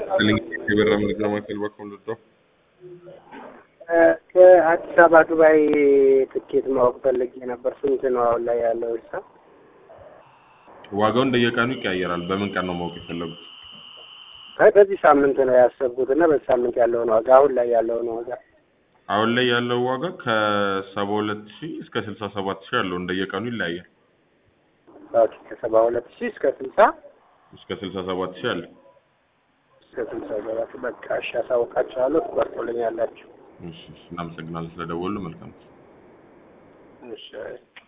የበራ መረጃ ማዕከል በኩል ልዶ ከአዲስ አበባ ዱባይ ትኬት ማወቅ ፈልጌ ነበር። ስንት ነው አሁን ላይ ያለው ሂሳብ? ዋጋው እንደየቀኑ ይቀያየራል። በምን ቀን ነው ማወቅ የፈለጉት? አይ በዚህ ሳምንት ነው ያሰብኩት እና በዚህ ሳምንት ያለውን ዋጋ አሁን ላይ ያለውን ዋጋ አሁን ላይ ያለው ዋጋ ከሰባ ሁለት ሺህ እስከ ስልሳ ሰባት ሺህ ያለው እንደየቀኑ ይለያያል። ኦኬ ከሰባ ሁለት ሺህ እስከ ስልሳ እስከ ስልሳ ሰባት ሺህ አለ። እስከ ስልሳ ሰባት በቃ እሺ፣ አሳውቃችኋለሁ። ትቆርጡልኛላችሁ። እሺ፣ እሺ፣ እናመሰግናለን ስለደወሉ። መልካም እሺ